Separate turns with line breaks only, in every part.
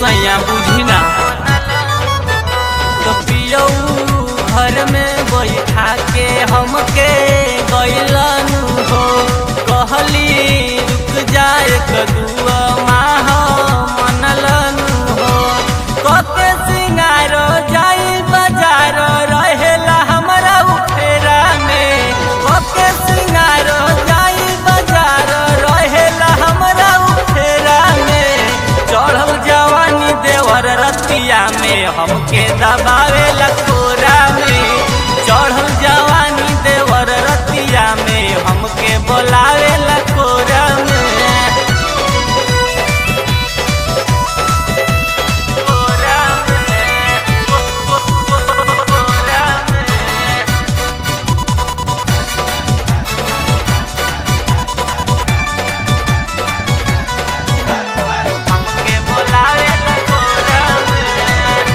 सैया बुझी ना तो पियऊ घर में बैठा के हमके गैलन हो कहली रुक जाए कदुआ माह मनलन हो कके सिंगार जाई बाजार रहेला हमरा उफेरा में कके सिंगार जाई बाजार रहेला हमरा उफेरा में चढ़ल जवानी देवर रतिया में हमके दबावे लकोरा में चढ़ल जवानी देवर रतिया में हमके बोलावे लकोरा में कोरा में, कोरा में। हमके बोलावे लकोरा में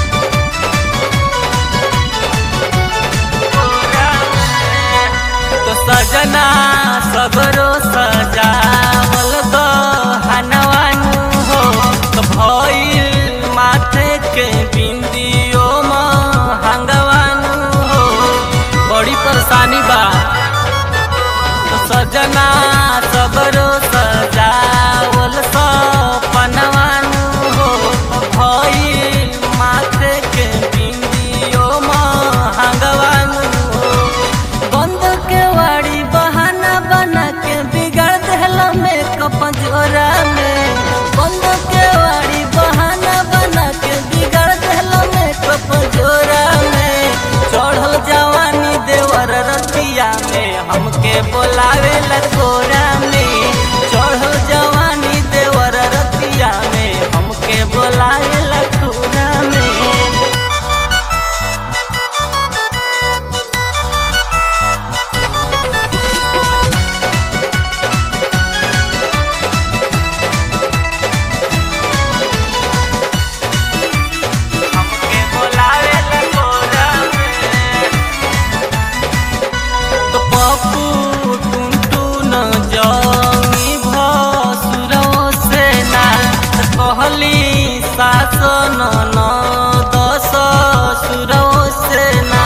कोरा में। तो सजना सबरो सजावल गहनवानु हो तो भइल माथे के बिंदियो महंगवानु हो बड़ी परेशानी बा तो सजना सबरो सजावल सपनवानु हो भइल माथे के बिंदियो महंगवानु हो बंद के वाड़ी बहाना बना के बिगाड़ देहला मेकअप जोरा में बंद के वाड़ी बहाना बना के बिगाड़ देहला मेकअप जोरा में चढ़ल जवानी देवर रतिया में हमके बोलावे लकोरा में चढ़ल जवानी देवर रतिया में हमके बोलावे लकोरा में हमके बोलावे लकोरा में तो पप्पू टुनटू न जंगी भसुरो से ना त कहली सास न न दस सुरो से ना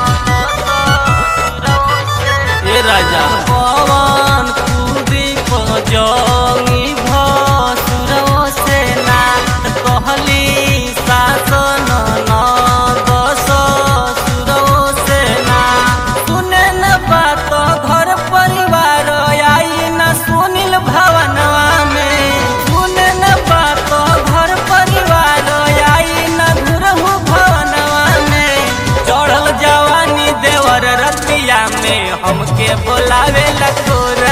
ए राजा पवन कुदीप जंगी भसुरो से ना त कहली सास न न दस सुरो से ना सुने न बात घर परिवार आई न सुनिल भवनवा में सुने न बात घर परिवार आई न घुरहु भवनवा में चढ़ल जवानी देवर रतिया में हमके बोलावे लकोरा